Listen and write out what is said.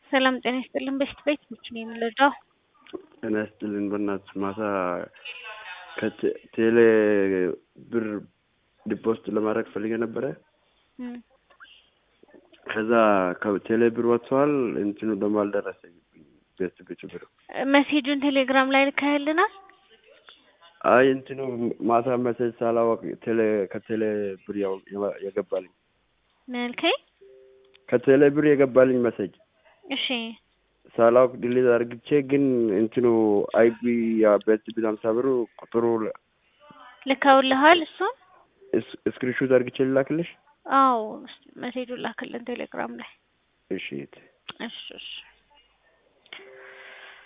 ሰላም ጤና ይስጥልን። በሽት ቤት ምች ነው የምንረዳው? ጤና ይስጥልን። በእናትሽ ማታ ከቴሌ ብር ዲፖስት ለማድረግ ፈልጌ ነበረ። ከዛ ከቴሌ ብር ወጥተዋል። እንትኑ ደግሞ አልደረሰኝም። ቤት ቤቱ ብር መሴጁን ቴሌግራም ላይ ልካህልናል? አይ እንትኑ ማታ መሴጅ ሳላወቅ ቴሌ ከቴሌ ብር ያው የገባልኝ መልከኝ ከቴሌ ብር የገባልኝ መሴጅ እሺ ሳላውቅ ዲሊት አድርግቼ ግን እንትኑ አይቢ ያ ቤት ቢል ሀምሳ ብሩ ቁጥሩ ልከውልሃል? እሱን ስክሪንሾት አድርግቼ ልላክልሽ? አዎ መሴጁን ላክልን ቴሌግራም ላይ። እሺ እሺ እሺ